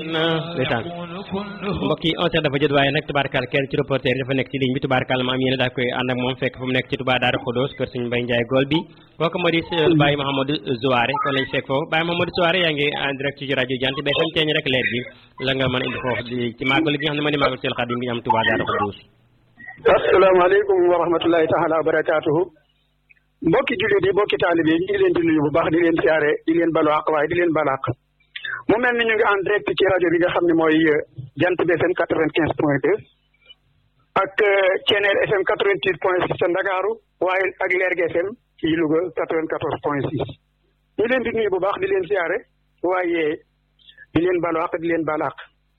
ndeysaan mbokk yi onze heures dafa jot waaye nag tubaarkaal kenn ci reporter yi dafa nekk ci ligne bi tubaarkaal ma am yéen daal koy ànd ak moom fekk fu mu nekk ci Touba Daaru Xudoos kër Sëñ Mbay Njaay Gol bi kooku moo di Baye Mouhamadou Zouare kon lañ fekk foofu Baye Mouhamadou Zouare yaa ngi en direct ci rajo Jant bi FM teeñ rek leer gi la nga mën a indi foofu ci màggal gi nga xam ne moo di màggal Seel Xadim bi ñu am Touba Daaru Xudoos asalaamaaleykum wa rahmatullahi taala wa barakaatuhu mbokki jullit yi mbokki taalibe yi ñu ngi leen di nuyu bu baax di leen siyaare di leen balu àq waaye di leen balu àq mu mel ni ñu ngi en direct ci rajo bi nga xam ne mooy Jant bi FM quatre vingt quinze point deux ak Thiéniere FM quatre vingt huit point six ca Ndakaaru waaye ak Lergui FM ci Louga quatre vingt quatorze point six ñu leen di nuyu bu baax di leen siyaare waaye di leen balu àq di leen balu àq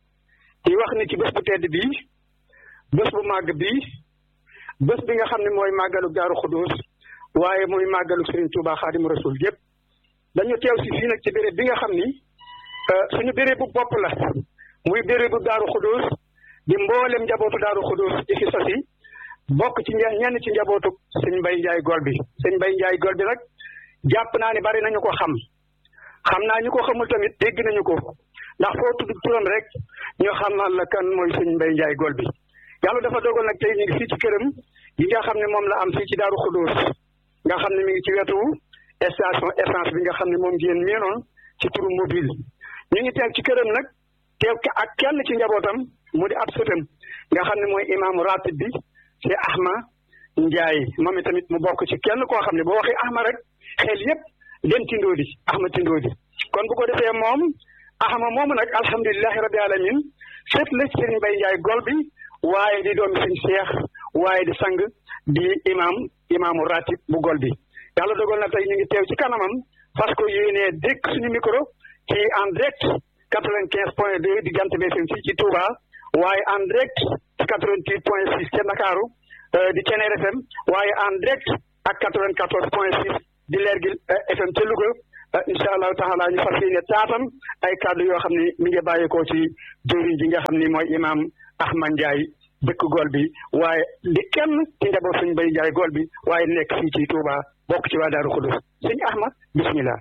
di wax ni ci bés bu tedd bii bés bu màgg bii bés bi nga xam ne mooy màggalu Daaru Xudoos waaye muy màggalu Serigne Touba Xaadimu Rasul yëpp dañu teew si fii nag ci béréb bi nga xam ni suñu béréb bu bopp la muy béréb bu Daaru Xudoos di mboolem njabootu Daaru Xudoos di fi sosi bokk ci ñenn ci njabootu sëñ Mbay Njaay Gol bi sëñ Mbay Njaay Gol bi nag jàpp naa ne bari nañu ko xam xam naa ñu ko xamul tamit dégg nañu ko ndax foo tudd turam rek ñu xamal la kan mooy sëñ Mbay Njaay Gol bi yàlla dafa dogal nag tey ñu ngi fii ci këram yi nga xam ne moom la am fii ci Daaru Xudoos nga xam ne mi ngi ci wetu station essence bi nga xam ne moom ngeen miinoon ci turu mobile ñu ngi teew ci këram nag teew ak kenn ci njabootam mu di ab sëtam nga xam ne mooy imaamu ratib bi ci Ahma Ndiaye moom itamit mu bokk ci kenn koo xam ne boo waxee Ahma rek xel yépp dem Tindoodi Ahma Tindoodi kon bu ko defee moom Ahma moomu nag alhamdulilahi rabbi alamin sët la ci Sëriñ Mbay Njaay Gol bi waaye di doomi sëñ Seex waaye di sang di imam imaamu ratib bu Gol bi yàlla dogal na tey ñu ngi teew ci kanamam parce que yéenee dégg suñu micro ci en direct quatre-vingt-quinze point deux di Jant bi FM fii ci Touba waaye en direct ci quatre-vingt-huit point six ca Ndakaaru di Thiéniere FM waaye en direct ak quatre-vingt-quatorze point six di Lergui FM ca Louga incha allahu taala ñu fas yéene taatam ay kàddu yoo xam ne mi ngi bàyyeekoo ci jëriñ ji nga xam ni mooy imam Ahmad Ndiaye dëkk Gol bi waaye di kenn ci njaboot sëñ Mbay Njaay Gol bi waaye nekk fii ci Touba bokk ci waa Daaru Xudus sëñ Ahmad bismillah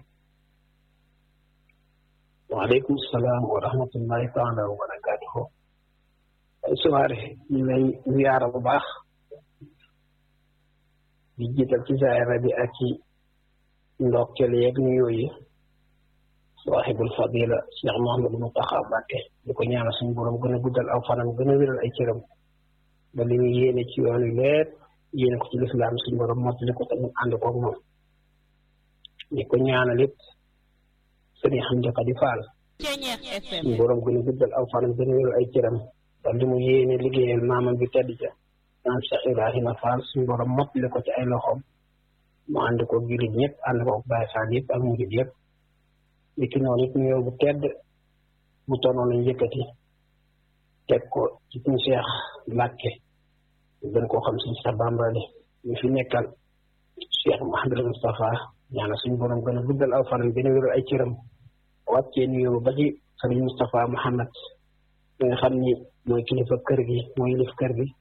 waaleykum salaam wa rahmatullahi taala wa barakaatuhu soiré ñu lay ziyaara bu baax di jiital ci zaahira bi ak ci ndokkeel yeeg nuyoo yi saaxibul fadila Cheikh Mouhamadou Mountakha Mbacké di ko ñaanal suñu borom gën a guddal aw fanam gën a wéral ay cëram ba li ñu yéene ci yoon wi lépp yéene ko ci lislaam suñu borom mottali ko tamit ànd koog moom di ko ñaanal it sëriñ xam njëkk di faal suñu borom gën a guddal aw fanam gën a wéral ay cëram ba li mu yéene liggéeyal maamam bi tedd ca maam Cheikh Ibrahima Fall suñu borom mottali ko ci ay loxoom mu ànd ko jullit ñëpp ànd ko Baay Faal yëpp ak murit yëpp li ki noonu it nuyoo bu tedd bu tonoon lañ yëkkati teg ko ci suñu Cheikh Mbàkke gën koo xam suñu Cheikh Bambali ñu fi nekkal Cheikh Mouhamadou Moustapha ñaana suñu borom gën a guddal aw fanam gën a wéral ay cëram wàccee nuyoo ba ci sëriñ Moustapha Mouhamad mi nga xam ni mooy kilifa kër gi mooy yilif kër gi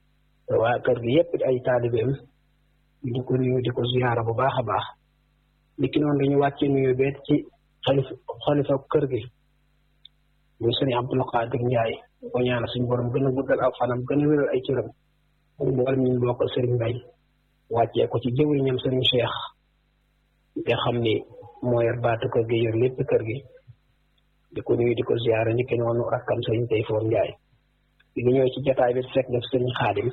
waa kër gi yëpp ay taalibeem di ko nuyu di ko ziyaara bu baax a baax li ki noonu dañu wàccee nuyoo beet ci xalifa xalifa kër gi muy sëriñ Abdul Qadir Njaay ko ñaanal suñu borom gën a guddal aw fanam gën a wéral ay cëram mboolem ñu bokkal sëriñ Mbay wàccee ko ci jëwriñam sëriñ Cheikh nga xam ni moo yor baatu kër gi yor lépp kër gi di ko nuyu di ko ziyaara ni ki noonu rakkam sëriñ Tayfoor Njaay di nga ñëw ci jotaay bi fekk def sëriñ Xaadim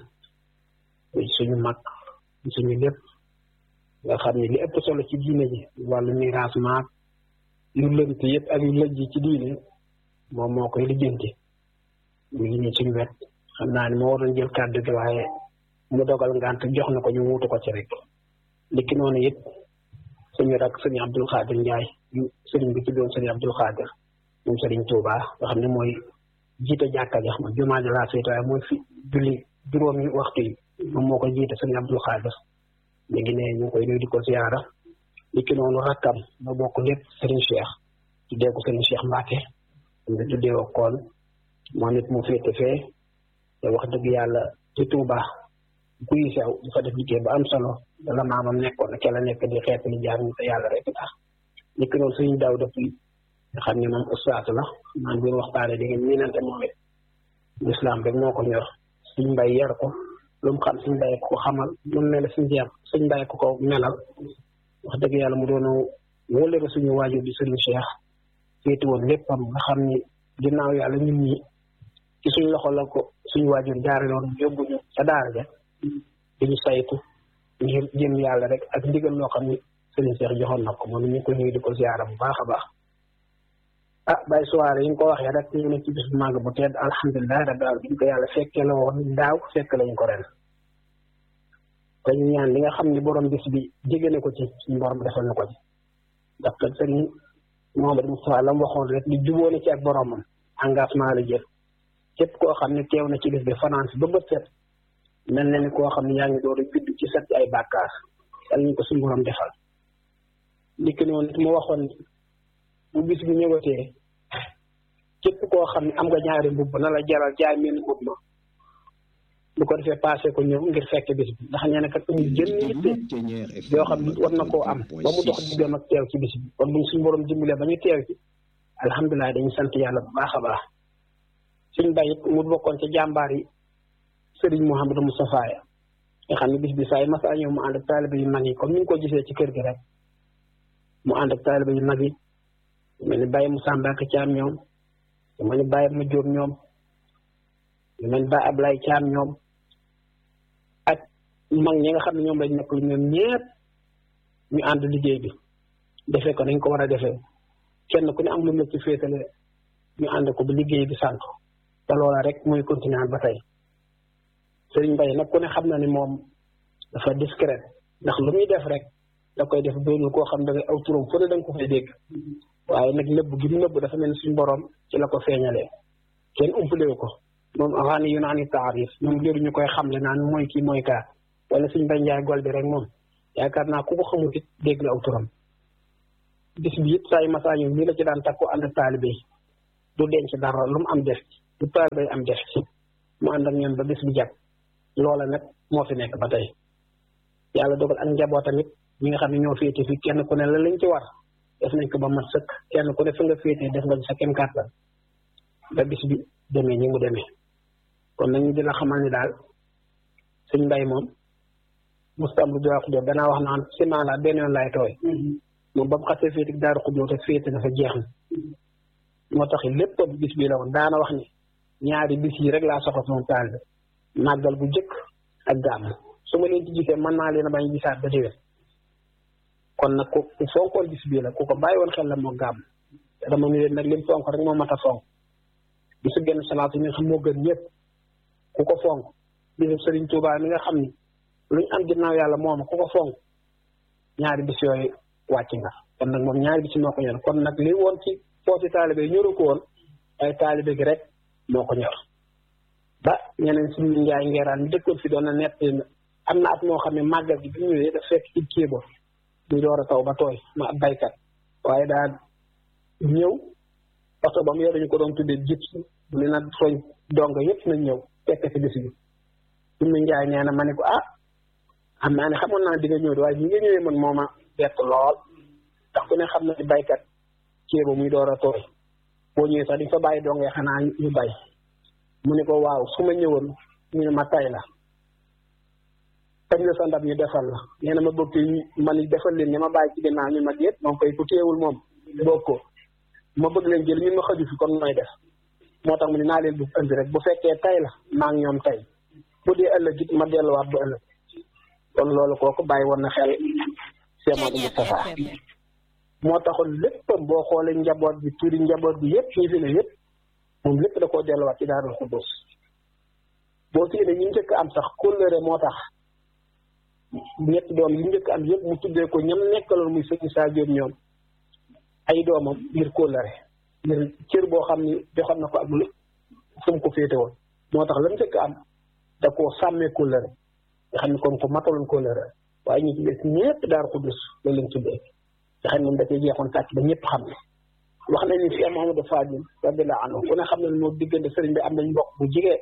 suñu mag suñu lépp nga xam ne li ëpp solo ci diine ji wàllu miraas maak yu lënt yëpp ak yu lëjj ci diine moom moo koy lijjanti mu ngi nii suñu wet xam naa ne moo waroon jël kàddu gi waaye mu dogal ngant jox na ko ñu wuutu ko ci rek likki noonu it suñu rak sëriñ Abdul Xaadir Njaay sëriñ bi tuddoon sëriñ Abdul Xaadir moom sëriñ Tuuba nga xam ne mooy jiite jàkka ja ma jumaa ji laa féete waaye mooy fi julli juróomi waxtu yi moom moo ko jiite sëriñ Abdul Xaadir mi ngi ne ñu ngi koy nuyu di ko ziyaara likki noonu rakkam ma bokk lépp sëriñ Cheikh tuddee ko sëriñ Cheikh Mbacke nga tuddee ko koon moom it mu féete fee te wax dëgg yàlla ci Touba guy sew di fa def liggéey ba am solo dala maamam nekkoon ke la nekk di xeet li jaar ñu te yàlla rek tax likki noonu sëriñ Daawda Puy nga xam ne moom ustaas la naan biir waxtaane di ngeen miinante moom it lislaam rek moo ko ñor suñ mbay yar ko lu mu xam suñ mbay ko xamal lu mu mel suñ jeex suñ mbay ko ko melal wax dëgg yàlla mu doon wóolere suñu waajur di sëriñ Cheikh féeti woon léppam nga xam ni ginnaaw yàlla ñun ñi ci suñ loxo la ko suñu waajur jaare loon yóbbuñu ca daara ja diñu saytu ngir jëm yàlla rek ak ndigal loo xam ni sëriñ Cheikh joxoon na ko moom ñu ngi ko ñëw di ko ziara bu baax a baax ah bay soirée yi nga ko waxee rek ñu ne ci bis bu màgg bu tedd alhamdulilah rabbil alamin biñ ko yàlla fekkee la woon daaw fekk lañ ko ren te ñu ñaan li nga xam ni borom bis bi jege na ko ci suñu borom defal na ko ci ndax kat sëriñ Mohamed Moustapha la mu waxoon rek li jubóo na ci ak boromam engagement la jël képp koo xam ne teew na ci bis bi fanaan si ba bët set mel na ni koo xam ne yaa ngi door a judd ci set ay bàkkaar yal nañ ko suñu borom defal ndikk noonu nit mu waxoon bu bis bi ñëwatee képp koo xam ne am nga ñaari mbubb na la jaral jaay mel mbubb ma bu ko defee passé ko ñëw ngir fekk bis bi ndax nee na kat amul jën yitte yoo xam ne war na koo am ba mu dox diggam ak teew ci bis bi kon buñ suñu borom dimbalee ba ñu teew ci alhamdulilah dañu sant yàlla bu baax a baax suñ bayit mu bokkoon ca jàmbaar yi sëriñ Mouhamadou Moustapha ya nga xam ne bis bi saa yi masa ñëw mu ànd ak taaliba yu mag yi comme ni ñu ko gisee ci kër gi rek mu ànd ak taaliba yu mag yi mel ni Baye Moussa Mbacke Thiam ñoom lu mel ni Baye Madior ñoom lu mel ni Baye Ablaye Thiam ñoom ak mag ñi nga xam ne ñoom lañ nekk ñoom ñëpp ñu ànd liggéey bi defee ko nañ ko war a defee kenn ku ne am lu mu ci féetale ñu ànd ko bu liggéey bi sant te loola rek muy continuer ba tey Sëriñ Mbaye nag ku ne xam na ni moom dafa discret ndax lu muy def rek da koy def doonul koo xam da ngay aw turam fu ne da nga ko fay dégg waaye nag nëbb gi mu nëbb dafa mel ni suñu borom ci la ko feeñalee kenn umpalewu ko moom avant yu naan i taarif moom léegi ñu koy xamle naan mooy kii mooy kaa wala suñ Mbaye Ndiaye gol bi rek moom yaakaar naa ku ko xamut it dégg la aw turam bis bi it saa yu masaa ñëw nii la ci daan takku ànd ak taalibe yi du denc dara lu mu am def ci du taalibe am def ci mu ànd ak ñoom ba bis bi jàpp loola nag moo fi nekk ba tey yàlla dogal ak njaboot tamit ñi nga xam ne ñoo féete fi kenn ku ne la lañ ci war def nañ ko ba mat sëkk kenn ku ne fa nga féete def nga sa kem kàttan ba bis bi demee ñi mu demee kon nañu di la xamal ni daal suñ mbay moom mustam lu doy xujoo danaa wax naan ciment la benn yoon laay tooy moom ba mu xasee féete daaru xujoo te féete dafa jeex na moo tax lépp bis bi la woon daana wax ni ñaari bis yi rek laa soxla sama taal bi màggal bu jëkk ak gàmm su ma leen ci gisee mën naa leen a bañ gisaat ba déwén kon nag ku ku fonkoon bis bii la ku ko bàyyi woon xel la moo gàmm te dama ni leen nag lim fonk rek moo mat a fonk bisu genn salaatu mi nga xam moo gën ñëpp ku ko fonk bisu Sëriñ Tuubaa mi nga xam ni luñ am ginnaaw yàlla moom ku ko fonk ñaari bis yooyu wàcc nga kon nag moom ñaari bis moo ko ñor kon nag li woon ci foofu taalibe yi ñoru ko woon ay taalibe gi rek moo ko ñor ba ñeneen suñu njaay ngeeraan mi dëkkoon fi doon na nett am na at moo xam ne màggal gi bi ñu ñëwee daf fekk ci kii ba ñu door a taw ba tooy ma baykat waaye daal ñëw oto ba mu yore ñu ko doon tuddee jib mu ne nag soñ donga yëpp nañ ñëw fekk ci bis bi suñu njaay nee na ma ne ko ah xam naa ne xamoon naa di nga ñëw waaye ñi nga ñëwee man mooma bett lool ndax ku ne xam na ni baykat kii ba muy door a tooy boo ñëwee sax di fa bàyyi dongee xanaa ñu bay mu ne ko waaw su ma ñëwoon ñu ne ma tay la kañ la sa ndab ñu defal la nee na ma bëgg man defal leen ña ma bàyyi ci ginnaaw ñu ma déet moom koy ku téewul moom boog ko ma bëgg leen jël ñun ma xaju fi kon nooy def moo tax mu ne naa leen bu indi rek bu fekkee tay la maa ngi ñoom tay bu dee ëllëg it ma delluwaat bu ëllëg kon loolu kooku bàyyi woon na xel Cheikh Modou Moustapha moo taxoon léppam boo xoolee njaboot bi turi njaboot bi yëpp ñi fi ne yëpp moom lépp da koo delluwaat ci Daarul Xuddus boo fi ne ñu njëkk am sax kóllëre moo tax ñetti doom yi njëkk am yëpp mu tuddee ko ñam nekkaloon muy sëñ Saa Jóob ñoom ay doomam ngir kóllëre ngir cër boo xam ni joxoon na ko ak lu fu mu ko féete woon moo tax la mu njëkk am da koo sàmmee kóllëre nga xam ne kon ko mataloon kóllëre waaye ñu ci des ñëpp Daarul Xuddus la leen tuddee nga xam ne moom da cee jeexoon tàcc ba ñëpp xam ne wax nañ ni Cheikh Mouhamadou Fadil radiyallahu anhu ku ne xam ne moo diggante sëriñ bi am nañ mbokk bu jigee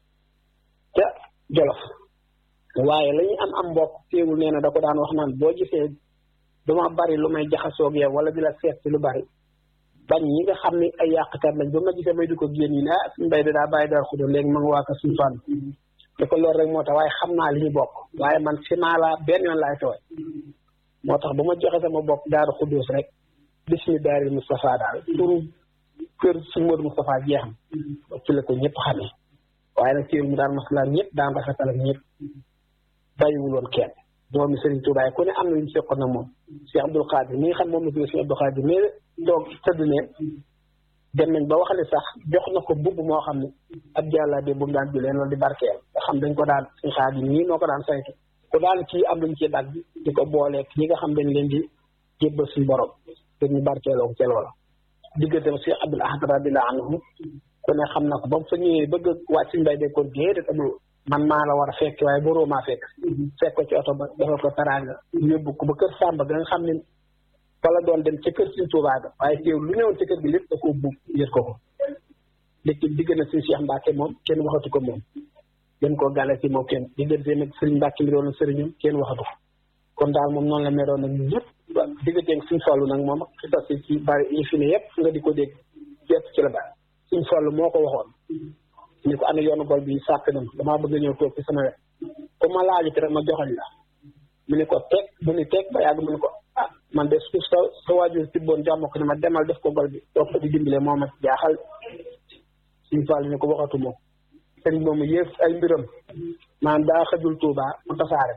ca Jolof waaye la ñu am am mbokk teewul nee na da ko daan wax naan boo gisee dama bari lu may jaxasoog yow wala di la seet ci lu bari bañ ñi nga xam ne ay yàqkat lañ ba ma gisee may di ko génn yi ne ah suñu mbay da daa bàyyi dara xudo léegi ma nga waa ko suñu fan te ko loolu rek moo tax waaye xam naa li ñu bokk waaye man si naa la benn yoon laay tooy moo tax ba ma joxe sama bopp daaru xudduus rek bismi daari Moustapha daal turu kër suñu Modou Moustapha jeex na ci la ko ñëpp xamee waaye nag ci mu daan maslaam ñëpp daan rafetal ak ñëpp bàyyiwuloon kenn doomi Serigne Touba ku ne am na lu ñu seqoon na moom Cheikh Abdoul Khadir mi nga xam moom la tudd Cheikh Abdoul Khadir mais toog tëdd ne dem nañ ba wax ne sax jox na ko mbubb moo xam ne ab jàlla de bu mu daan julee loolu di barkeel nga xam dañ ko daan suñ xaar yi ñii noo ko daan saytu ku daan kii am luñ ci dagg di ko booleeg ñi nga xam dañ leen di jébbal suñu borom te ñu barkeeloo ko ca loola digganteem Cheikh Abdoul Ahad radiyallahu anhu ku ne xam na ko ba mu fa ñëwee bëgg wàcc suñu mbay de kon déedéet amul man maa la war a fekk waaye boroo maa fekk fekk ko ci oto ba defal ko taraanga yóbbu ko ba kër Samba ga nga xam ne wala doon dem ca kër Sëriñ Tuubaa ga waaye teew lu newoon ca kër gi lépp da koo buub yët ko ko léegi digg na si Cheikh Mbacke moom kenn waxatu ko moom gën koo gàlle ci moom kenn diggante nag Sëriñ Mbacke mi doon sëriñam kenn waxatu ko kon daal moom noonu la meloon nag ñëpp digganteeg suñ fallu nag moom fi tas ci bari yi fi ne yëpp nga di ko dégg yëpp ci la bari suñ fallu moo ko waxoon ni ko ana yoonu gol bi sàpp na damaa bëgg ñëw toog ci sama wet ku ma laajute rek ma joxañ la mu ne ko teg mu ne teg ba yàgg mu ne ko ah man de su sa sa waajur tibboon jàmm ko ne ma demal def ko gol bi toog ko di dimbale moo ma jaaxal suñ fall ni ko waxatu moom sëriñ moomu yëf ay mbiram maanaam daa xajul tuubaa mu tasaare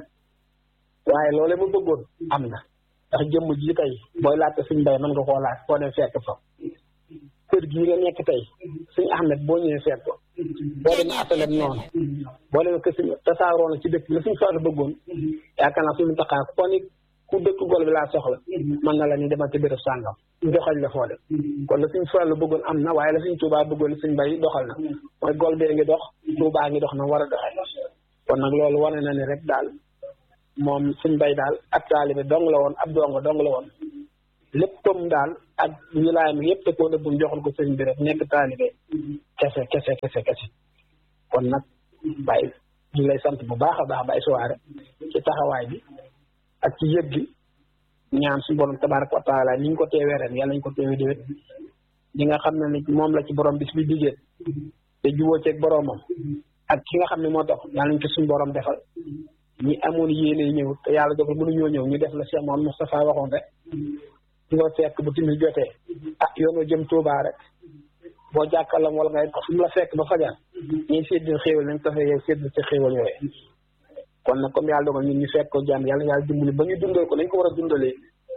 waaye loole mu bëggoon am na ndax jëmm ji tey booy laajte suñ mbay mën nga koo laaj boo dem fekk fa kër gii nga nekk tey suñu Ahmed boo ñëwee fekk ko boo demee asalem noonu boo demee kër suñu tasaaroo na ci dëkk la suñu fàllu bëggoon yaakaar naa suñu taxaa ko ni ku dëkk gol bi laa soxla mën na la ni demal ci béréb sàngam doxal la foo dem kon la suñu fàllu bëggoon am na waaye la suñu tuubaa bëggoon suñu mbay doxal na mooy gol bee ngi dox tuubaa ngi dox na war a doxee kon nag loolu wane na ne rek daal moom suñ mbay daal ab taalibe dong la woon ab dongo dong la woon léppam daal ak wilaayam yëpp te koo nëbbum joxoon ko sëriñ bi rek nekk taalibe kese kese kese kese kon nag bàyyi ñu lay sant bu baax a baax bàyyi suwaare ci taxawaay bi ak ci yëg gi ñaan suñu borom tabaraka wa taala ni ñu ko teewee ren yàlla ñu ko teewee déwét ñi nga xam ne ni moom la ci borom bis bi digéen te juboo ceeg boromam ak ki nga xam ne moo tax yàlla ñu ko suñu borom defal ñi amoon yéene ñëw te yàlla dogal mënuñoo ñëw ñu def la Cheikh Mouhamed Moustapha waxoon rek nga fekk bu timis jotee ah yoonu jëm Touba rek boo jàkkaarloo wala ngay fu mu la fekk ba fajar ñuy séddil xéewal nañ ko fee yow séddil ci xéewal yooyu kon nag comme yàlla dogal ñun ñu fekk ko jàmm yàlla yàlla dimbali ba ñu dundal ko nañ ko war a dundalee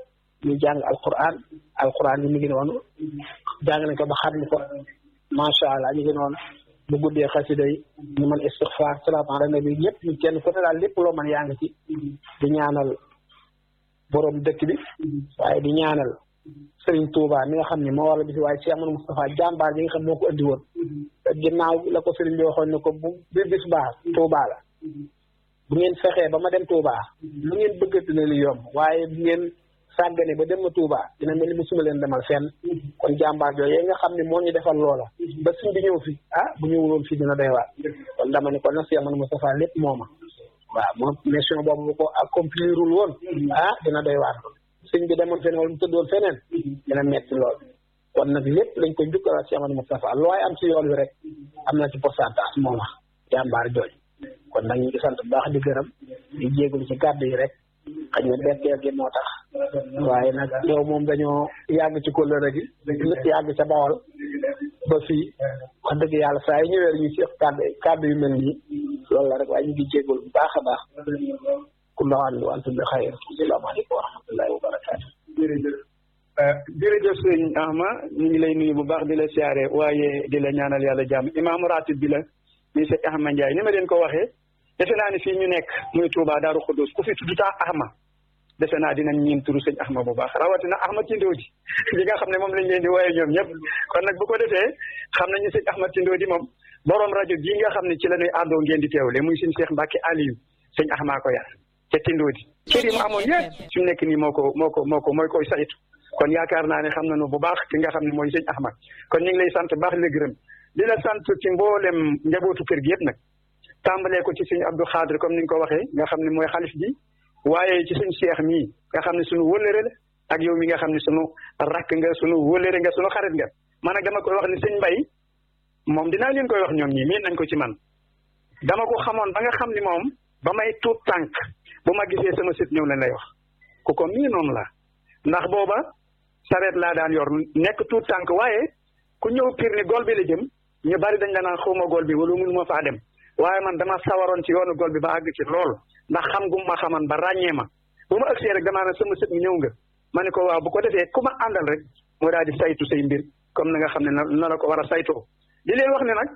ñu jàng alquran alquran yi mi ngi noonu jàng nañ ko ba xam ni ko macha allah ñu ngi noonu bu guddee xasida yi ñu mën istixfaar salaatu ala nabi ñëpp ñu kenn ku ne daal lépp loo mën yaa ngi ci di ñaanal borom dëkk bi waaye di ñaanal Serigne Touba mi nga xam ne moo war a bis waaye Cheikh Amadou Moustapha jàmbaar ji nga xam moo ko andi woon ginnaaw la ko Serigne bi waxoon ne ko bu bi bis baax Touba la bu ngeen fexee ba ma dem Touba lu ngeen bëgg dina li yomb waaye bu ngeen sàggane ba dem ma Touba dina mel ni musuma leen demal fenn kon jàmbaar yooyu nga xam ne moo ñu defal loola ba suñ bi ñëw fi ah bu ñëwuloon fii dina doy waar kon dama ne kon nag Cheikh Amadou Moustapha lépp mooma waaw moom mission boobu bu ko accomplirul woon ah dina doy waar sëñ bi demoon feneen wala mu tëddoon feneen dina metti lool kon nag lépp lañ ko njukkalaat Cheikh Amadou Moustapha looy am ci yoon wi rek am na ci pourcentage moom wax jàmbaar jooju kon nag ñu ngi sant bu baax di gërëm di jéegul ci kàddu yi rek xëy na betteel gi moo tax waaye nag yow moom dañoo yàgg ci kóllëre gi lépp yàgg ca bawal ba fii wax dëgg yàlla saa yi ñëwee ñu ci kàddu kàddu yu mel nii loolu la rek waaye ñu ngi jéegul bu baax a baax kullu aamin wa antum bi xayr asalaamaaleykum wa rahmatullahi wa barakaatu jërëjëf sëñ Ahma ñu ngi lay nuyu bu baax di la siyaare waaye di la ñaanal yàlla jàmm imaamu ratib bi la muy sëñ Ahma Ndiaye ni ma leen ko waxee defe naa ne fii ñu nekk muy Touba Daaru Xudus ku fi tudd taa Ahma defe naa dinañ ñiin turu sëñ Ahma bu baax rawatina Ahma Tindodi li nga xam ne moom lañ leen di wooyee ñoom ñëpp kon nag bu ko defee xam nañu sëñ Ahma Tindodi moom borom rajo bii nga xam ne ci la ñuy àddoo ngeen di teewle muy sëñ Cheikh Mbacke Aliou sëñ Ahma ko yar ca Tindodi cër yi mu amoon yëpp su nekk nii moo ko moo ko moo ko mooy koy saytu kon yaakaar naa ne xam nañu bu baax ki nga xam ne mooy sëñ Ahmad kon ñu ngi lay sant baax la gërëm di la sant ci mboolem njabootu kër gi yëpp nag tàmbalee ko ci sëñ Abdou Khadre comme ni nga ko waxee nga xam ne mooy xalif bi waaye ci sëñ Cheikh mii nga xam ne suñu wëllëre la ak yow mi nga xam ne sunu rakk nga sunu wóolere nga sunu xarit nga man nag dama koy wax ni sëñ Mbay moom dinaa leen koy wax ñoom ñi miin nañ ko ci man dama ko xamoon ba nga xam ni moom ba may tuut tànk bu ma gisee sama sët ñëw lañ lay wax ku ko mii noonu la ndax booba sareet laa daan yor nekk tuut tànk waaye ku ñëw piir ni gol bi la jëm ñu bari dañ la naan xawma gol bi wala mënu ma faa dem waaye man dama sawaroon ci yoonu gol bi ba àgg ci lool ndax xam gu ma xaman ba ràññee ma bu ma ëgsee rek damaa ne sama sët ñëw nga ma ne ko waaw bu ko defee ku ma àndal rek moo daal di saytu say mbir comme na nga xam ne na la ko war a saytoo di leen wax ne nag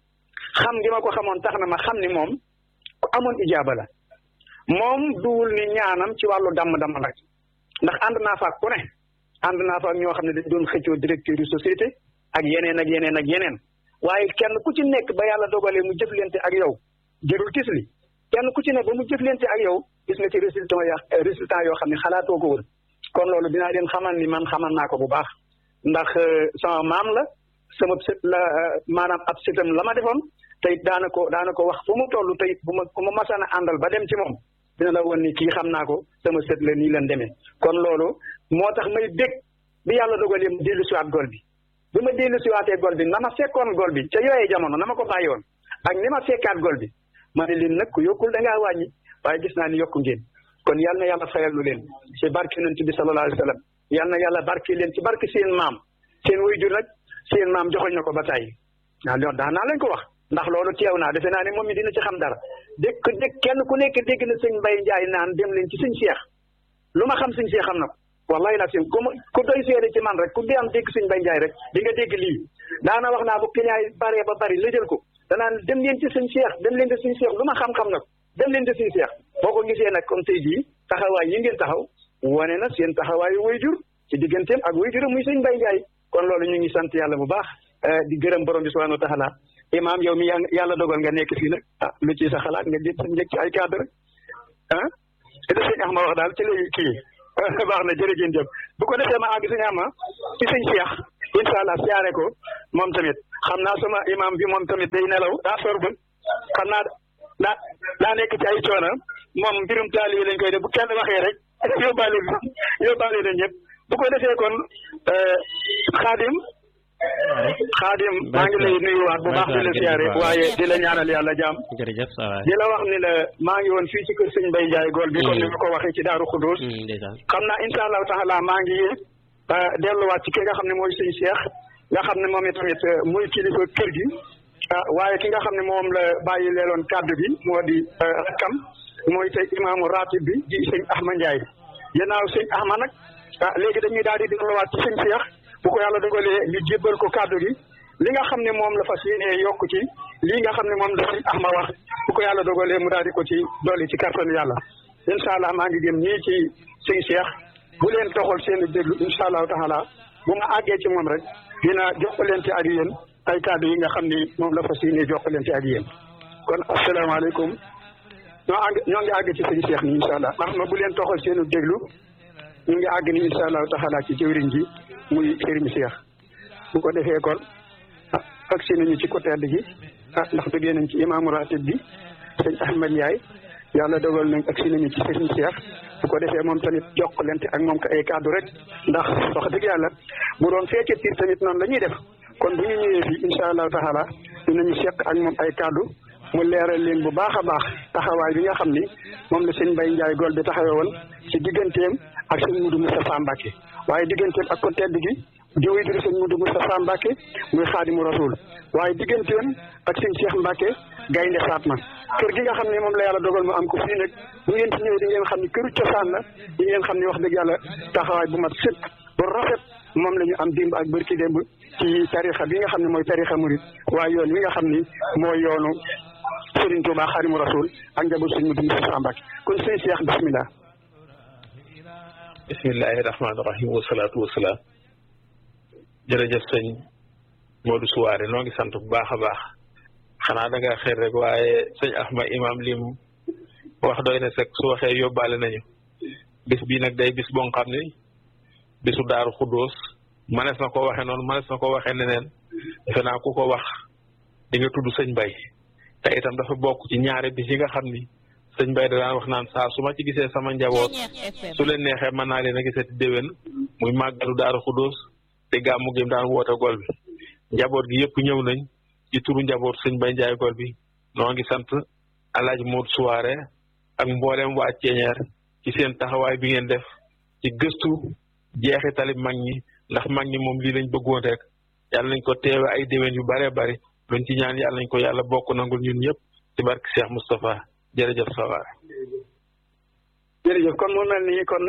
xam gi ma ko xamoon tax na ma xam ni moom ku amoon ijaaba la moom duwul ni ñaanam ci wàllu damm-damm rek ndax ànd naa fa ak ku ne ànd naa fa ak ñoo xam ne dañ doon xëccoo directeur yu société ak yeneen ak yeneen ak yeneen waaye kenn ku ci nekk ba yàlla dogalee mu jëflante ak yow jërul tis li kenn ku ci nekk ba mu jëflante ak yow gis nga ci résultat ya résultat yoo xam ne xalaatoo ko woon kon loolu dinaa leen xamal ni man xamal naa ko bu baax ndax sama maam la sama sët la maanaam ab sëtam la ma defoon tey daana ko daana ko wax fu mu toll tey bu ma bu ma masaan a àndal ba dem ci moom dina la woon ni kii xam naa ko sama sët la nii leen demee kon loolu moo tax may dégg bi yàlla dogalee mu dellu siwaat gol bi bi ma dellu siwaatee gol bi na ma fekkoon gol bi ca yooyee jamono na ma ko bàyyi woon ak ni ma fekkaat gol bi ma ne leen nag ku yokkul da ngaa wàññi waaye gis naa ni yokku ngeen kon yal na yàlla fayal lu leen ci barke yonent bi sallallahu alayhi wa sallam yal na yàlla barke leen ci barke seen maam seen waajur nag seen maam joxoñ na ko ba tàyyi waaw loolu daan naa leen ko wax ndax loolu teew naa defe naa ne moom mi dina ci xam dara dégg dégg kenn ku nekk dégg na sëñ Mbay Njaay naan dem leen ci sëñ Seex lu ma xam sëñ Seex xam na ko wallahi la sim ku ku doy seede ci man rek ku di am dégg sëñ Mbay Njaay rek di nga dégg lii daana wax naa bu client yi baree ba bari la jël ko danaan dem leen ci sëñ Seex dem leen ci sëñ Seex lu ma xam-xam na ko dem leen ci sëñ Seex boo ko gisee nag comme tey jii taxawaay yi ngeen taxaw wane na seen taxawaayu wayjur ci digganteem ak wayjuram muy sëñ Mbay Njaay kon loolu ñu ngi sant yàlla bu baax di gërëm borom bi subhanahu wa taala imaam yow mi yàlla dogal nga nekk fii nag ah lu ci sa xalaat nga jël sa njëkk ci ay cadre ah te sëñ Axma wax daal ci lay kii baax na jërëjëf jëf bu ko defee ma àgg sëñ Axma ci sëñ Cheikh incha allah siyaare ko moom tamit xam naa sama imaam bi moom tamit day nelaw daa sor ba xam naa daa daa nekk ci ay coono moom mbirum taalibe lañ koy def bu kenn waxee rek yóbbaale yóbbaale na ñëpp bu ko defee kon xaadim xaadim maa ngi lay nuyuwaat bu baax di la siyaare waaye di la ñaanal yàlla jaam jërëjëf di la wax ni la maa ngi woon fii ci kër sëñ Mbay Njaay gool bi comme ni ma ko waxee ci Daaru Xudóos xam naa insha allahu taala maa ngi delluwaat ci ki nga xam ne mooy sëñ Cheikh nga xam ne moom itamit muy kilifa kër gi waaye ki nga xam ne moom la bàyyi leeloon kàddu bi moo di rakkam mooy tey imaamu ratib bi di sëñ Ahma Njaay ginnaaw sëñ Ahma nag léegi dañuy daal di delluwaat ci sëñ Cheikh bu ko yàlla dogalee ñu jébbal ko kàddu gi li nga xam ne moom la fas yéenee yokk ci lii nga xam ne moom la sëñ Ahma wax bu ko yàlla dogalee mu daal di ko ci dolli ci kàttanu yàlla incha allah maa ngi gëm ñii ci sëñ Cheikh bu leen doxal seen i déglu incha allahu taala bu ma àggee ci moom rek dina jokkalante ak yéen ay kàddu yi nga xam ni moom la fas yéenee jokkalante ak yéen kon asalaamaaleykum ñoo àgg ñoo ngi àgg ci sëñ Cheikh ni incha allah ndax ma bu leen toxal seen i déglu ñu ngi àgg ni incha allahu taala ci jëwriñ ji muy sëriñ Cheikh bu ko defee kon ah agsi nañu ci côté gi ah ndax duggee nañ ci imaamu ratib bi sëñ Ahmed Ndiaye yàlla dogal nañ agsi nañu ci sëriñ Cheikh bu ko defee moom tamit jokkalante ak moom ko ay kàddu rek ndax wax dëgg yàlla bu doon fekke tiir tamit noonu la ñuy def kon bu ñu ñëwee fii incha allahu taala dinañu seq ak moom ay kàddu mu leeral leen bu baax a baax taxawaay bi nga xam ni moom la sëñ Mbaye Ndiaye Gol bi taxawee woon ci digganteem ak sëñ Mudu Moustapha Mbacke waaye digganteem ak ko tedd gi di wéy di sëñ Mudu Moustapha Mbacke muy xaadimu rasul waaye digganteem ak sëñ Cheikh Mbacke gaynde Fatma kër gi nga xam ne moom la yàlla dogal mu am ko fii nag bu ngeen ci ñëwee di ngeen xam ne këru cosaan la di ngeen xam ne wax dëgg yàlla taxawaay bu mat sëkk bu rafet moom la ñu am dimb ak bërki démb ci tarixa bi nga xam ne mooy tarixa murit waaye yoon wi nga xam ni mooy yoonu Sëriñ Tuubaa Xaadimu Rasuul ak njaboot sëñ Mudu Moustapha Mbacke kon sëñ Cheikh bismillah bismillahi rahmaani rahim wasalaatu wasalaam jërëjëf sëñ Modou Souare noo ngi sant bu baax a baax xanaa da nga xeer rek waaye sëñ Ahma imam lim wax doy na sek su waxee yóbbaale nañu bis bii nag day bis boo xam ni bisu daaru xuddoos manees na ko waxee noonu manees na ko waxee neneen defe naa ku ko wax di nga tudd sëñ Mbay te itam dafa bokk ci ñaari bis yi nga xam ni sëñ Bay da daan wax naan saa su ma ci gisee sama njaboot su leen neexee mën naa leen a gisati déwén muy màggalu Daaru Xudóos te gàmmu gi daan woote gol bi njaboot gi yëpp ñëw nañ ci turu njaboot sëñ Bay Njaay gol bi noo ngi sant Alaaji Modou Souare ak mboolem waa Ceeñeer ci seen taxawaay bi ngeen def ci gëstu jeexi talib mag ñi ndax mag ñi moom lii lañ bëggoon rek yàlla nañ ko teewe ay déwén yu bëree bëri luñ ci ñaan yàlla nañ ko yàlla bokk nangul ñun ñëpp ci barke Cheikh Moustapha jërëjëf Sawaare jërëjëf kon mu mel ni kon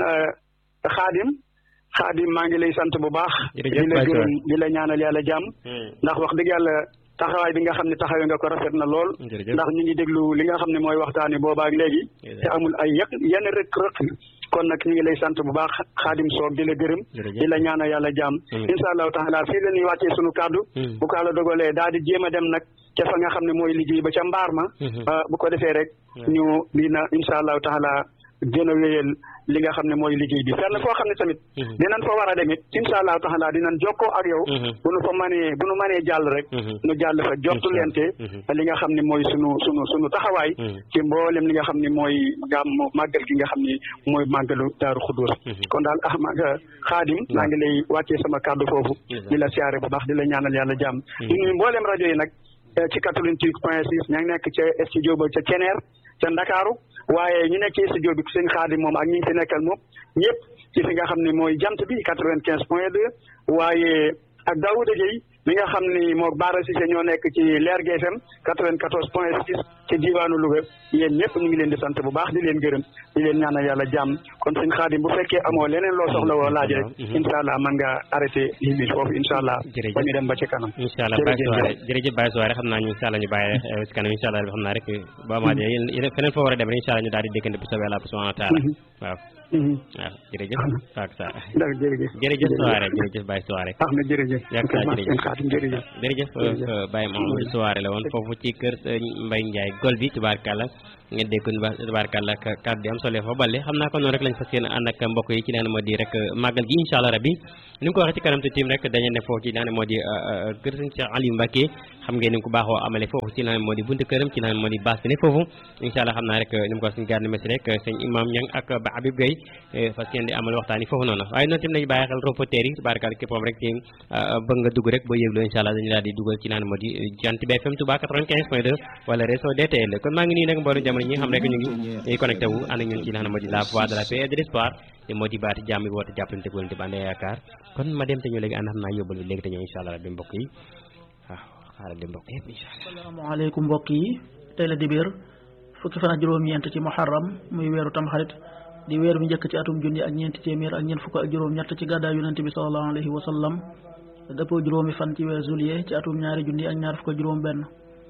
xaadim xaadim maa ngi lay sant bu baax di la gërëm di la ñaanal yàlla jàmm ndax wax dëgg yàlla taxawaay bi nga xam ne taxawee nga ko rafet na lool ndax ñu ngi déglu li nga xam ne mooy waxtaani boobaak léegi te amul ay yëq yenn rëkk rëkk kon nag ñu ngi lay sant bu baax xaadim soog di la gërëm di la ñaanal yàlla jàmm insha allahu taala fii la ñuy wàccee sunu kàddu bu ko la dogalee daal di jéem a dem nag ca fa nga xam ne mooy liggéey ba ca mbaar ma bu ko defee rek ñu dina insha allahu taala gën a wéyal li nga xam ne mooy liggéey bi fenn foo xam ne tamit dinañ fa war a dem it insha allahu taala dinañ jokkoo ak yow bu nu fa mënee bu nu mënee jàll rek nu jàll fa jottu leente li nga xam ne mooy sunu sunu sunu taxawaay ci mboolem li nga xam ne mooy gàmm màggal gi nga xam ne mooy màggalu daaru xudóos kon daal ahma xaadim maa ngi lay wàccee sama kàddu foofu di la siyaare bu baax di la ñaanal yàlla jàmm di nuyu mboolem rajo yi nag ci quatre-vingt-huit point six ña ngi nekk ca studio ba ca Ceneer ca Ndakaaru waaye ñu nekk ci studio bi sëñ Xaadim moom ak ñi ngi fi nekkal moom ñëpp ci fi nga xam ne mooy jant bi quatre-vingt-quinze point deux waaye ak Daouda Gueye mi nga xam ni moo Baara Cissé ñoo nekk ci Leer GFM quatre-vingt-quatorze point six ci diwaanu Louga yéen ñëpp ñu ngi leen di sant bu baax di leen gërëm di leen ñaanal yàlla jàmm kon sëñ Xaadim bu fekkee amoo leneen loo soxla woo laaj rek incha allah mën nga arrêté lii bi foofu incha allah ba ñu dem ba ci kanam incha allah Baye Souare jërëjëf Baye Souare xam naa ñu incha allah ñu bàyyi rek si kanam incha allah xam naa rek ba amaatee yéen feneen foo war a dem rek incha allah ñu daal di déggante bu soobee yàlla subhanahu wa taala waaw waaw jërëjëf ak sa jërëjëf jërëjëf Souare jërëjëf Baye Souare ah na jërëjëf yàgg saa jërëjëf jërëjëf jërëjëf Baye Mamadou Souare la woon foofu ci kër Mbaye Ndiaye gol bi tubaarkàlla ngeen dégg kon tubaarkàlla kàddu yi am solo fa balle xam naa ko noonu rek lañ fas yéene ànd ak mbokk yi ci leen moo di rek màggal gi incha allah rabbi ni nga ko waxee ci kanam te tim rek dañu ne foofu ci leen moo di kër sëñ Cheikh Aliou Mbacké xam ngeen ni nga ko baaxoo amale foofu ci leen moo di buntu këram ci leen moo di baas bi ne foofu incha allah xam naa rek ni mu ko suñ garde messi rek sëñ imam Niang ak ba Habib Gueye fas yéene di amal waxtaan yi foofu noonu waaye noonu tim nañu bàyyi xel reporter yi tubaarkàlla képpam rek ci bëgg nga dugg rek boo yëgloo incha allah dañu daal di dugal ci leen moo di Jant bi FM Touba 95 point 2 wala réseau DTL kon maa ngi nii nag mboolem jamono ñi nga xam rek ñu ngi ñuy connecté wu ànd ak ñun ci li nga xam ne moo di la voix de la paix et de l'espoir te moo di baati jàmm bi woote jàppalante wala te bande yaakaar kon ma dem te ñëw léegi ànd xam naa yóbbal bi léegi te ñëw incha allah rabbi mbokk yi waaw xaaral di mbokk yëpp incha allah asalaamaaleykum mbokk yi tey la dibéer fukki fan ak juróom-ñeent ci muharram muy weeru tamxarit di weer bi njëkk ci atum junni ak ñeenti téeméer ak ñeent fukk ak juróom-ñett ci gàddaay yonente bi sallallahu alayhi wa sallam dëppoo juróomi fan ci weer juillet ci atum ñaari junni ak ñaar fukk ak juróom benn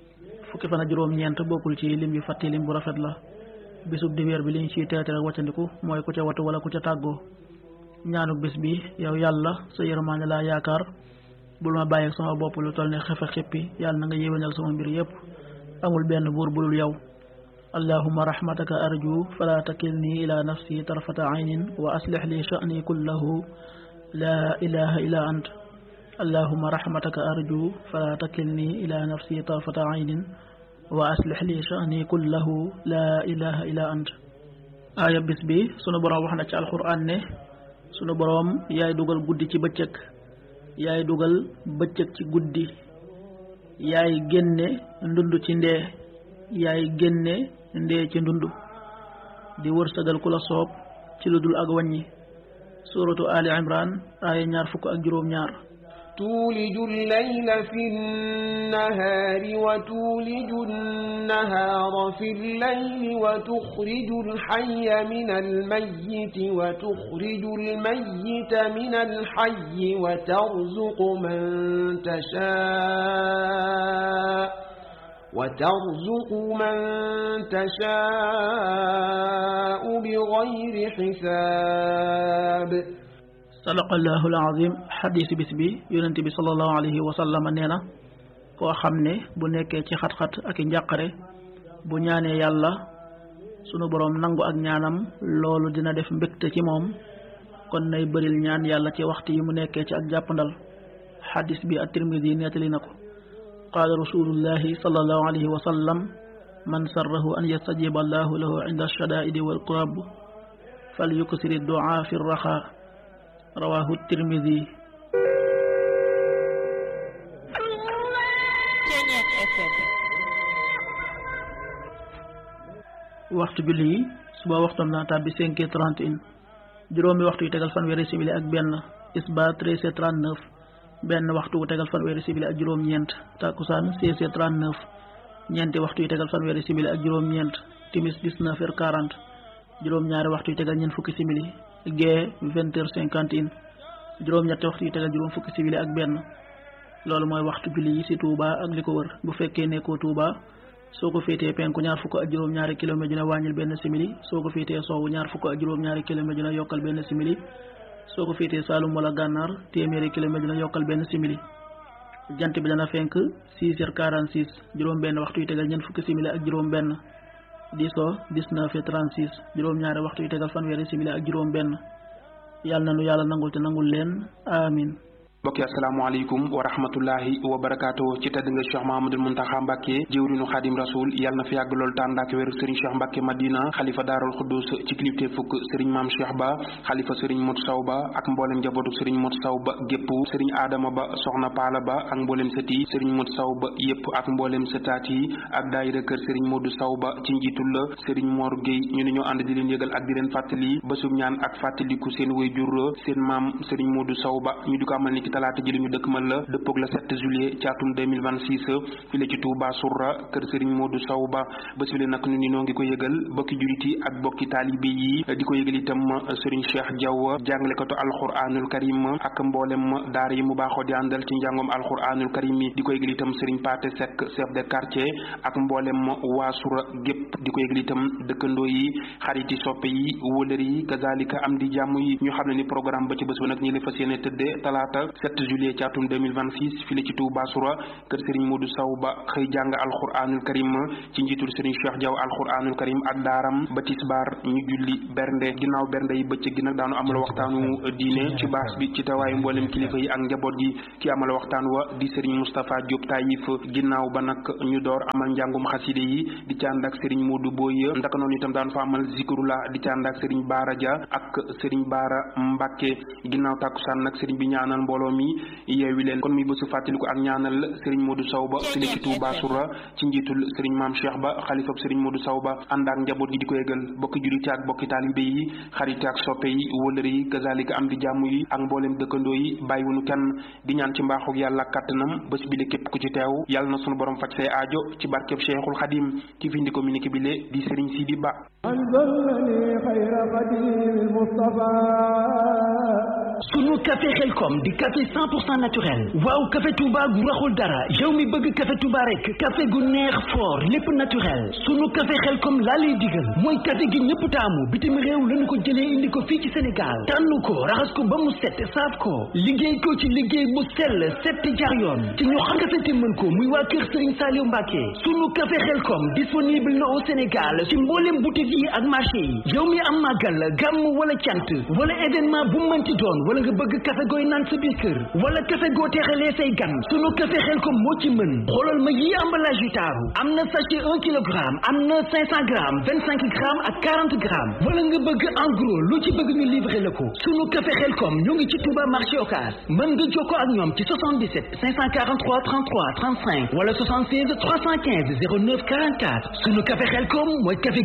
fukki fan ak juróom-ñeent bokkul ci lim bi fàtti lim bu rafet la bisub dibeer bi li ñu ciy teete rek wàccandiku mooy ku ca watu wala ku ca tàggoo ñaanu bis bi yow yàlla sa yërmaane laa yaakaar bul ma bàyyi sama bopp lu toll ne xefe xippi yàlla na nga yéwénal sama mbir yépp amul benn buur bulul yow allahuma rahmataka arju fala takilni ila nafsi tarfata aynin wa aslix li sha'ni kullahu la ilaha illa ant allahuma rahmataka arju fala takilni ila nafsi tarfata aynin wa aslix li sha'ni kullahu la ilaha illa ant aaya bis bi sunu boroom wax na ci alquran ne sunu boroom yaay dugal guddi ci bëccëg yaay dugal bëccëg ci guddi yaay génne ndund ci ndee yaay génne ndee ci ndund di wërsëgal ku la soob ci lu dul ak wàññi suratu ali imran aaya ñaar fukk ak juróom ñaar تولج الليل في النهار وتولج النهار في الليل وتخرج الحي من الميت وتخرج الميت من الحي وترزق من تشاء وترزق من تشاء بغير حساب sadaqallahu alazim xadiis bis bi yonent bi sallallahu alayhi wa sallam nee na koo xam ne bu nekkee ci xat-xat ak i njàqare bu ñaanee yàlla sunu boroom nangu ak ñaanam loolu dina def mbégte ci moom kon nay bëril ñaan yàlla ci waxtu yi mu nekkee ci ak jàppandal xadiis bi at-Tirmidi nettali na ko qaala rasulullahi sallallahu alayhi wa sallam man sarrahu an yastajiba allahu lahu inda alshadaidi walqurab fal yuksiri duaa fi raxa rawahu tirmidi waxtu julli yi suba waxtoom dana tàbbi cinq heures trente et un juróomi waxtu yu tegal fanweeri simili ak benn isba treize heures trente neuf benn waxtu wu tegal fanweeri simili ak juróom-ñeent takkusaan seize heures trente neuf ñeenti waxtu yu tegal fanweeri simili ak juróom-ñeent timis dix-neuf heures quarante juróom-ñaari waxtu yu tegal ñeent fukki simili gee vingt heures cinquante et un juróom-ñetti waxtu yu tegal juróom fukki simili ak benn loolu mooy waxtu julli yi ci Touba ak li ko wër bu fekkee nekkoo Touba soo ko féetee penku ñaar fukk ak juróom-ñaari kilomètre dina wàññil benn simili soo ko féetee sowwu ñaar fukk ak juróom-ñaari kilomètre dina yokkal benn simili soo ko féetee Saalum wala Gànnaar téeméeri kilomètre dina yokkal benn simili jant bi dana fenk six heures quarante six juróom benn waxtu yu tegal ñeent fukki simili ak juróom benn di so dix-neuf et trente-six juróom-ñaari waxtu yu tegal fanweeri simili ak juróom benn yàlla na nu yàlla nangul te nangul leen amin mbokki asalaamaaleykum wa rahmatullahi wa barakaatu ci tedd nga Cheikh Mahamadul Muntaxa Mbàkke jëwrinu Xaadim Rasul yàlla na fi yàgg loolu tànd ak wér Serigne Cheikh Mbàkke Madina xalifa daarul xuddus ci kilifte fukk Serigne Maam Cheikh Ba xalifa Serigne Mot Saw Ba ak mboolem njabootu Serigne Mot Saw Ba gépp Serigne Adama Ba soxna Paala Ba ak mboolem sët yi Serigne Mot Saw Ba yépp ak mboolem sëtaat yi ak daayira kër Serigne Modou Saw Ba ci njiitul la Serigne Mor Gueye ñu ne ñoo ànd di leen yëgal ak di leen fàttali bésub ñaan ak fàttaliku seen way jur seen maam Serigne Modou Saw Ba ñu di ko amal ni ki talaata ji li ñu dëkk man la dëppoog la 7 juillet ci atum 2026 fi la ci Touba Sourra kër Serigne Modou Saw Ba bés bi le nag ñu ni noo ngi ko yëgal bokki julit yi ak bokki taalibe yi di ko yëgal itam Serigne Cheikh Diaw jàngalekatu alquranul karim ak mboolem daara yi mu baaxoo di àndal ci njàngoom alquranul karim yi di ko yëgal itam Serigne Paté Seck chef de quartier ak mboolem waa Sourra gépp di ko yëgal itam dëkkandoo yi xariti soppe yi wóolër yi kazalika am di jàmm yi ñu xam ne ni programme ba ci bés ba nag ñi la fas yéene tëddee talaata 7 juillet ci atum 2026 fii la ci Touba Sourra kër Serigne Modou Saw Ba xëy jàng alquranul karim ci njiitul Serigne Cheikh Diaw alquranul karim ak daaram ba tisbaar ñu julli bernde ginnaaw bernde yi bëccëg gi nag daanu amal waxtaanu diine ci baas bi ci tawaayu mboolem kilifa yi ak njaboot gi ki amal waxtaan wa di Serigne Moustapha Diop Taïf ginnaaw ba nag ñu door amal njàngum xaside yi di ci ànd ak Serigne Modou Boye ndaka noonu itam daanu fa amal zikrula di ci ànd ak Serigne Baara Dia ak Serigne Baara Mbacke ginnaaw tàkkusaan nag Serigne bi ñaanal mbooloo mi yeewi leen kon muy bésu fàttaliku ak ñaanal Serigne Modou Saw Ba fi la ci Touba Sourra ci njiitul Serigne Maam Cheikh Ba xalifab Serigne Modou Saw Ba ànd ak njaboot gi di ko yëgal bokki juliti ak bokki taalibe yi xarite ak soppe yi wëlëre yi kazalika am di jàmm yi ak mboolem dëkkandoo yi bàyyiwunu kenn di ñaan ci mbaaxuk yàlla kàttanam bés bi le képp ku ci teew yàlla na sunu borom faj say aajo ci barkeb Cheikhul Khadim ki fi indi communiqué bi le di Serigne Sidi Ba sunu café xelkom di café 100 pour cent naturel waaw café Touba gu raxul dara yow mi bëgg café Touba rek café gu neex fort lépp naturel sunu café xelkom laa lay digal mooy café gi ñëpp taamu bitim réew lañu ko jëlee indi ko fii ci Sénégal tànn ko raxas ko ba mu set saaf ko liggéey ko ci liggéey bu sell set te jaar yoon ci ñu xam café te mën ko muy waa kër Serigne Saliou Mbacké sunu café xelkom disponible na au Sénégal ci mboolem boutique yi ak marché yi yow mi am màggal gàmm wala cant wala événement bu mënti doon wala nga bëgg café gooy naan sa biir kër wala café goo teexalee say gan sunu café xel ko moo ci mën xoolal ma yi emballage yu taaru am na sachet un kilogramme am na cinq cent grammes vingt cinq grammes ak quarante grammes wala nga bëgg en gros lu ci bëgg ñu livrer la ko sunu café xel kom ñoo ngi ci Touba marché Ocass mën nga jokkoo ak ñoom ci 77 543 33 35 wala 76 315 09 44 sunu café xel kom mooy café